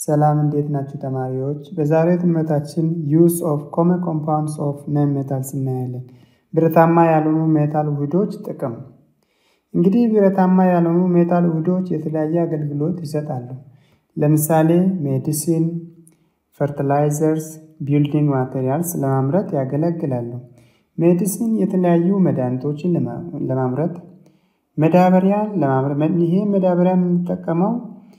ሰላም እንዴት ናችሁ ተማሪዎች? በዛሬው ትምህርታችን ዩዝ ኦፍ ኮመን ኮምፓውንድስ ኦፍ ነን ሜታልስ እናያለን። ብረታማ ያልሆኑ ሜታል ውህዶች ጥቅም። እንግዲህ ብረታማ ያልሆኑ ሜታል ውህዶች የተለያየ አገልግሎት ይሰጣሉ። ለምሳሌ ሜዲሲን፣ ፈርቲላይዘርስ፣ ቢልዲንግ ማቴሪያልስ ለማምረት ያገለግላሉ። ሜዲሲን የተለያዩ መድኃኒቶችን ለማምረት፣ መዳበሪያ ለማምረት ይሄ መዳበሪያ የምንጠቀመው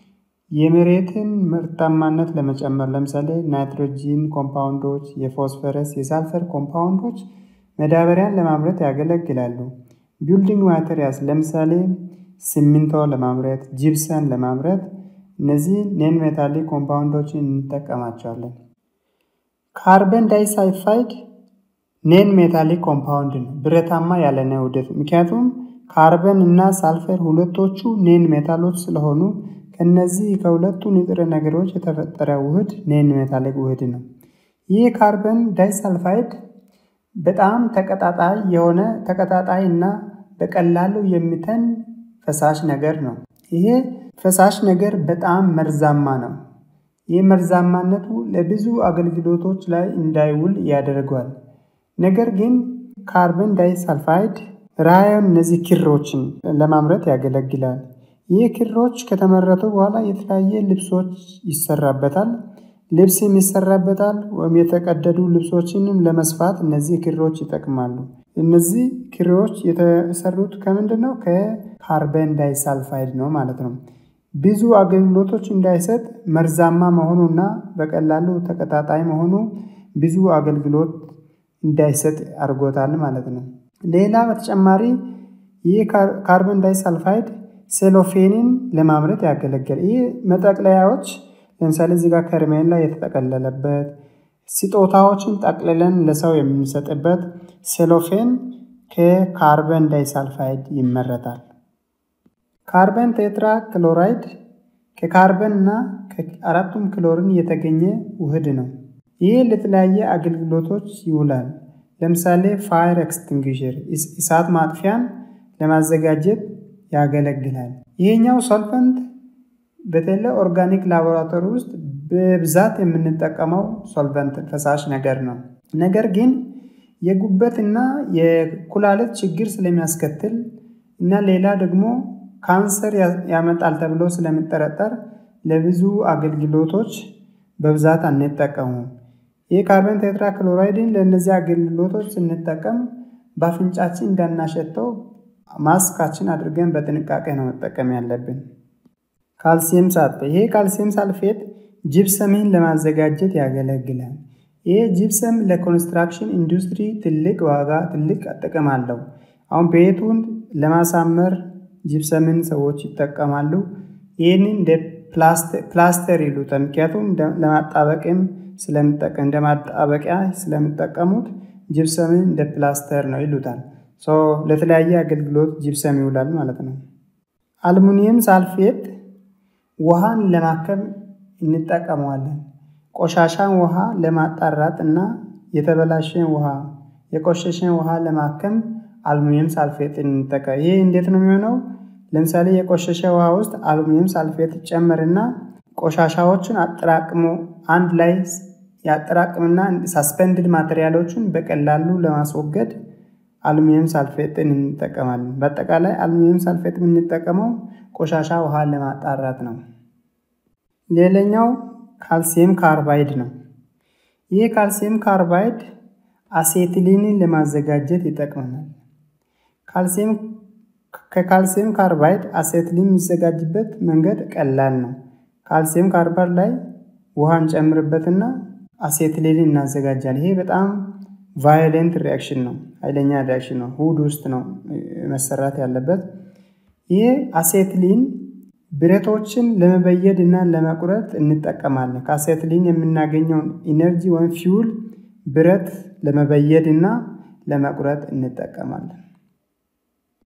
የመሬትን ምርታማነት ለመጨመር ለምሳሌ ናይትሮጂን ኮምፓውንዶች፣ የፎስፈረስ፣ የሳልፈር ኮምፓውንዶች መዳበሪያን ለማምረት ያገለግላሉ። ቢልዲንግ ማቴሪያልስ ለምሳሌ ሲሚንቶ ለማምረት፣ ጂፕሰን ለማምረት እነዚህ ኔን ሜታሊክ ኮምፓውንዶችን እንጠቀማቸዋለን። ካርበን ዳይሳልፋይድ ኔን ሜታሊክ ኮምፓውንድ ነው፣ ብረታማ ያልሆነ ውህደት። ምክንያቱም ካርበን እና ሳልፈር ሁለቶቹ ኔን ሜታሎች ስለሆኑ ከነዚህ ከሁለቱ ንጥረ ነገሮች የተፈጠረ ውህድ ኔን ሜታሊክ ውህድ ነው። ይህ ካርበን ዳይሳልፋይድ በጣም ተቀጣጣይ የሆነ ተቀጣጣይ እና በቀላሉ የሚተን ፈሳሽ ነገር ነው። ይሄ ፈሳሽ ነገር በጣም መርዛማ ነው። ይህ መርዛማነቱ ለብዙ አገልግሎቶች ላይ እንዳይውል ያደርገዋል። ነገር ግን ካርበን ዳይሳልፋይድ ራዮን እነዚህ ክሮችን ለማምረት ያገለግላል። ይህ ክሮች ከተመረቱ በኋላ የተለያየ ልብሶች ይሰራበታል። ልብስም ይሰራበታል ወይም የተቀደዱ ልብሶችንም ለመስፋት እነዚህ ክሮች ይጠቅማሉ። እነዚህ ክሮች የተሰሩት ከምንድን ነው? ከካርበን ዳይሳልፋይድ ነው ማለት ነው። ብዙ አገልግሎቶች እንዳይሰጥ መርዛማ መሆኑና በቀላሉ ተቀጣጣይ መሆኑ ብዙ አገልግሎት እንዳይሰጥ አድርጎታል ማለት ነው። ሌላ በተጨማሪ ይህ ካርበን ዳይሳልፋይድ ሴሎፌንን ለማምረት ያገለግል። ይህ መጠቅለያዎች ለምሳሌ እዚህ ጋር ከረሜላ የተጠቀለለበት ስጦታዎችን ጠቅልለን ለሰው የምንሰጥበት ሴሎፌን ከካርበን ዳይሳልፋይድ ይመረታል። ካርበን ቴትራ ክሎራይድ ከካርበን እና ከአራቱም ክሎሪን የተገኘ ውህድ ነው። ይህ ለተለያየ አገልግሎቶች ይውላል። ለምሳሌ ፋየር ኤክስቲንጉሽር እሳት ማጥፊያን ለማዘጋጀት ያገለግላል። ይሄኛው ሶልቨንት በተለይ ኦርጋኒክ ላቦራቶሪ ውስጥ በብዛት የምንጠቀመው ሶልቨንት ፈሳሽ ነገር ነው። ነገር ግን የጉበትና የኩላሊት ችግር ስለሚያስከትል እና ሌላ ደግሞ ካንሰር ያመጣል ተብሎ ስለሚጠረጠር ለብዙ አገልግሎቶች በብዛት አንጠቀሙም። ይህ ካርበን ቴትራ ክሎራይድን ለእነዚህ አገልግሎቶች ስንጠቀም በአፍንጫችን እንዳናሸተው ማስካችን አድርገን በጥንቃቄ ነው መጠቀም ያለብን። ካልሲየም ሳልፌት ይሄ ካልሲየም ሳልፌት ጂፕሰምን ለማዘጋጀት ያገለግላል። ይሄ ጂፕሰም ለኮንስትራክሽን ኢንዱስትሪ ትልቅ ዋጋ ትልቅ ጥቅም አለው። አሁን ቤቱን ለማሳመር ጂፕሰምን ሰዎች ይጠቀማሉ። ይህንን እንደ ፕላስተር ይሉታል። ምክንያቱም ለማጣበቅም ስለሚጠቀም እንደ ማጣበቂያ ስለሚጠቀሙት ጂፕሰምን እንደ ፕላስተር ነው ይሉታል። ለተለያየ አገልግሎት ጂፕሰም ይውላል ማለት ነው። አልሙኒየም ሳልፌት ውሃን ለማከም እንጠቀመዋለን። ቆሻሻን ውሃ ለማጣራት እና የተበላሸን ውሃ የቆሸሸን ውሃ ለማከም አልሙኒየም ሳልፌት እንጠቀም። ይህ እንዴት ነው የሚሆነው? ለምሳሌ የቆሸሸ ውሃ ውስጥ አልሙኒየም ሳልፌት ይጨመርና ቆሻሻዎችን አጠራቅሞ አንድ ላይ ያጠራቅምና ሳስፔንድድ ማቴሪያሎችን በቀላሉ ለማስወገድ አሉሚኒየም ሳልፌትን እንጠቀማለን። በአጠቃላይ አሉሚኒየም ሳልፌት የምንጠቀመው ቆሻሻ ውሃ ለማጣራት ነው። ሌላኛው ካልሲየም ካርባይድ ነው። ይህ ካልሲየም ካርባይድ አሴትሊንን ለማዘጋጀት ይጠቅመናል። ከካልሲየም ካርባይድ አሴትሊን የሚዘጋጅበት መንገድ ቀላል ነው። ካልሲየም ካርባይድ ላይ ውሃ እንጨምርበትና አሴትሊንን እናዘጋጃለን። ይሄ በጣም ቫዮሌንት ሪያክሽን ነው። ኃይለኛ ሪያክሽን ነው። ውህድ ውስጥ ነው መሰራት ያለበት። ይህ አሴትሊን ብረቶችን ለመበየድ እና ለመቁረጥ እንጠቀማለን። ከአሴትሊን የምናገኘውን ኢነርጂ ወይም ፊውል ብረት ለመበየድ እና ለመቁረጥ እንጠቀማለን።